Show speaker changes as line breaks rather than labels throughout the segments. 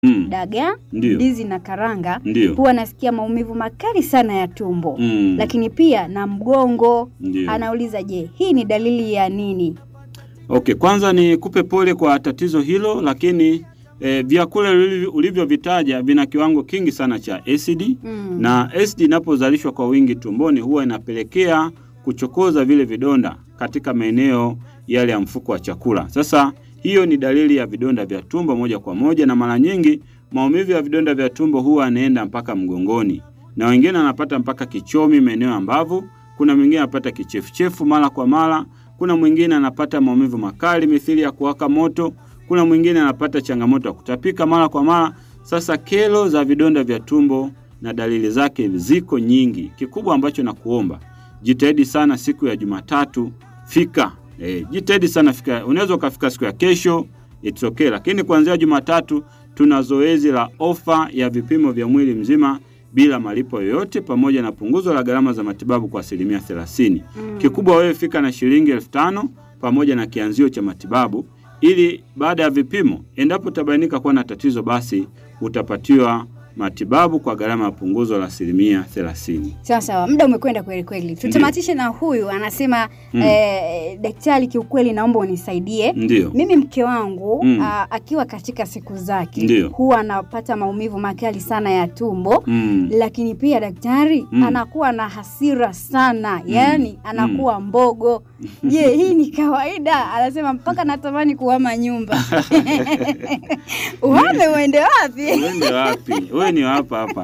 Mm.
dagaa,
Ndio.
ndizi na karanga,
Ndio.
huwa anasikia maumivu makali sana ya tumbo
Mm.
lakini pia na mgongo.
Ndio.
Anauliza, je, hii ni dalili ya nini?
Okay, kwanza ni kupe pole kwa tatizo hilo, lakini eh, vyakula ulivyo- ulivyovitaja vina kiwango kingi sana cha asidi
Mm.
na asidi inapozalishwa kwa wingi tumboni huwa inapelekea kuchokoza vile vidonda katika maeneo yale ya mfuko wa chakula. Sasa hiyo ni dalili ya vidonda vya tumbo moja kwa moja, na mara nyingi maumivu ya vidonda vya tumbo huwa yanaenda mpaka mgongoni, na wengine anapata mpaka kichomi, maeneo ya mbavu. Kuna mwingine anapata kichefuchefu mara kwa mara. Kuna mwingine anapata maumivu makali mithili ya kuwaka moto. Kuna mwingine anapata changamoto ya kutapika mara kwa mara. Sasa kero za vidonda vya tumbo na dalili zake ziko nyingi. Kikubwa ambacho nakuomba jitahidi sana, siku ya Jumatatu fika. E, jitahidi sana fika. Unaweza ukafika siku ya kesho, it's okay, lakini kuanzia Jumatatu tuna zoezi la ofa ya vipimo vya mwili mzima bila malipo yoyote pamoja na punguzo la gharama za matibabu kwa asilimia 30.
Mm.
Kikubwa wewe fika na shilingi elfu tano pamoja na kianzio cha matibabu, ili baada ya vipimo, endapo utabainika kuwa na tatizo, basi utapatiwa matibabu kwa gharama ya punguzo la asilimia 30.
Sawa sawa, muda umekwenda kweli kweli. Tutamatishe na huyu anasema
Mm.
eh, daktari, kiukweli naomba unisaidie.
Ndiyo.
Mimi mke wangu
Mm.
ah, akiwa katika siku zake
Ndiyo.
huwa anapata maumivu makali sana ya tumbo
Mm.
lakini pia daktari
Mm.
anakuwa na hasira sana, yaani anakuwa mbogo. Je, hii ni kawaida? Anasema mpaka natamani kuhama nyumba. Uhame uende wapi?
Uende wapi? Wewe ni hapa hapa.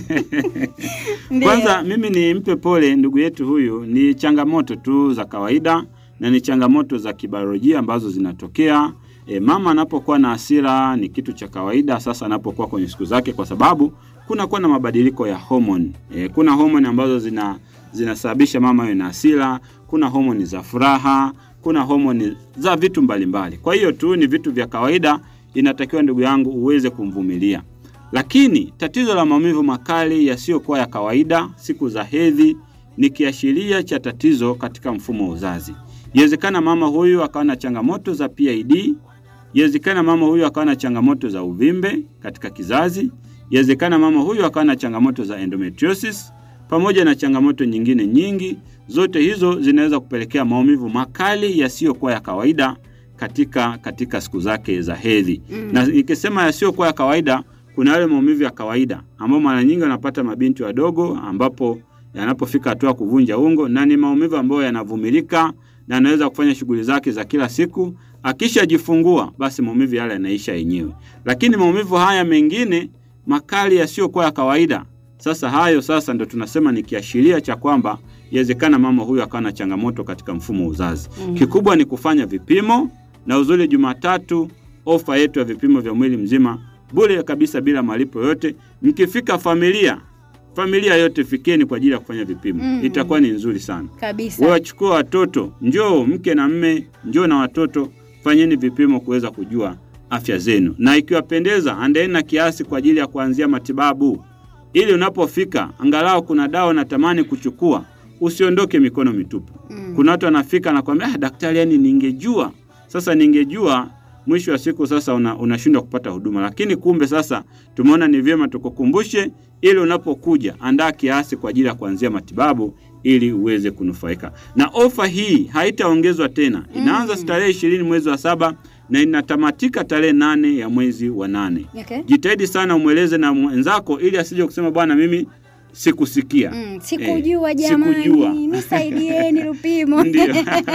Ndiyo.
Kwanza mimi nimpe pole ndugu yetu huyu, ni changamoto tu za kawaida na ni changamoto za kibiolojia ambazo zinatokea. E, mama anapokuwa na hasira ni kitu cha kawaida, sasa anapokuwa kwenye siku zake, kwa sababu kunakuwa na mabadiliko ya homoni. E, kuna homoni ambazo zina zinasababisha mama awe na hasira, kuna homoni za furaha, kuna homoni za vitu mbalimbali. Kwa hiyo tu ni vitu vya kawaida, inatakiwa ndugu yangu uweze kumvumilia. Lakini tatizo la maumivu makali yasiyokuwa ya kawaida siku za hedhi ni kiashiria cha tatizo katika mfumo wa uzazi. Inawezekana mama huyu akawa na changamoto za PID, inawezekana mama huyu akawa na changamoto za uvimbe katika kizazi, inawezekana mama huyu akawa na changamoto za endometriosis pamoja na changamoto nyingine nyingi. Zote hizo zinaweza kupelekea maumivu makali yasiyokuwa ya kawaida katika katika siku zake za hedhi.
Mm.
Na nikisema yasiyokuwa ya kawaida, kuna yale maumivu ya kawaida ambayo mara nyingi wanapata mabinti wadogo, ambapo yanapofika hatua ya kuvunja ungo, na ni maumivu ambayo yanavumilika na anaweza kufanya shughuli zake za kila siku. Akishajifungua basi maumivu yale yanaisha yenyewe, lakini maumivu haya mengine makali yasiyokuwa ya kawaida, sasa hayo sasa ndo tunasema ni kiashiria cha kwamba inawezekana mama huyu akawa na changamoto katika mfumo wa uzazi.
Mm.
Kikubwa ni kufanya vipimo, na uzuri Jumatatu ofa yetu ya vipimo vya mwili mzima bure kabisa bila malipo yote. Mkifika familia familia yote fikeni kwa ajili ya kufanya vipimo,
Mm.
itakuwa ni nzuri sana.
Kabisa.
Wewe wachukua watoto, njoo mke na mme, njoo na watoto, fanyeni vipimo kuweza kujua afya zenu, na ikiwapendeza, andaeni na kiasi kwa ajili ya kuanzia matibabu, ili unapofika angalau kuna dawa natamani kuchukua, usiondoke mikono mitupu.
Mm.
Kuna watu wanafika na kwambia ah, daktari, yani ningejua. Sasa ningejua, mwisho wa siku sasa una, unashindwa kupata huduma. Lakini kumbe sasa tumeona ni vyema tukukumbushe, ili unapokuja andaa kiasi kwa ajili ya kuanzia matibabu ili uweze kunufaika. Na ofa hii haitaongezwa tena, inaanza
Mm.
tarehe ishirini mwezi wa saba na inatamatika tarehe nane ya mwezi wa nane.
Okay.
Jitahidi sana umweleze na mwenzako ili asije kusema bwana, mimi sikusikia.
Mm, sikujua
Eh,
jamani,
sikujua.
nisaidieni Lupimo.
Ndio.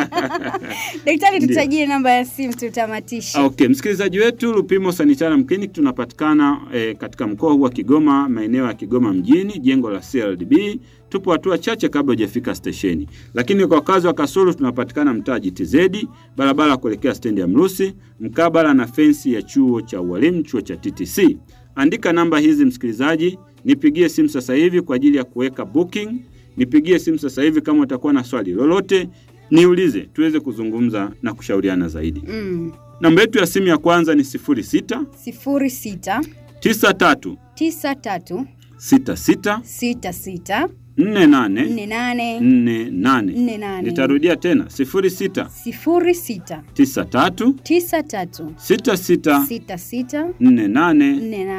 Daktari,
Ndio.
tutajie namba ya simu tutamatishe.
Okay, msikilizaji wetu, Lupimo Sanitarium Clinic tunapatikana eh, katika mkoa huu wa Kigoma, maeneo ya Kigoma mjini, jengo la CLDB. Tupo hatua chache kabla hujafika stesheni, lakini kwa wakazi wa Kasulu tunapatikana mtaa GTZ, barabara ya kuelekea stendi ya Mrusi, mkabala na fensi ya chuo cha ualimu, chuo cha TTC. Andika namba hizi msikilizaji, nipigie simu sasa hivi kwa ajili ya kuweka booking. Nipigie simu sasa hivi kama utakuwa na swali lolote, niulize tuweze kuzungumza na kushauriana zaidi.
Mm.
Namba yetu ya simu ya kwanza ni 06
sifuri sita
93
tisa tatu
66
sita sita
nne nane
nne nane
nne nane.
nne nane
Nitarudia tena sifuri sita
sifuri sita
tisa tatu
tisa tatu
sita sita
sita sita
nne nane
nne nane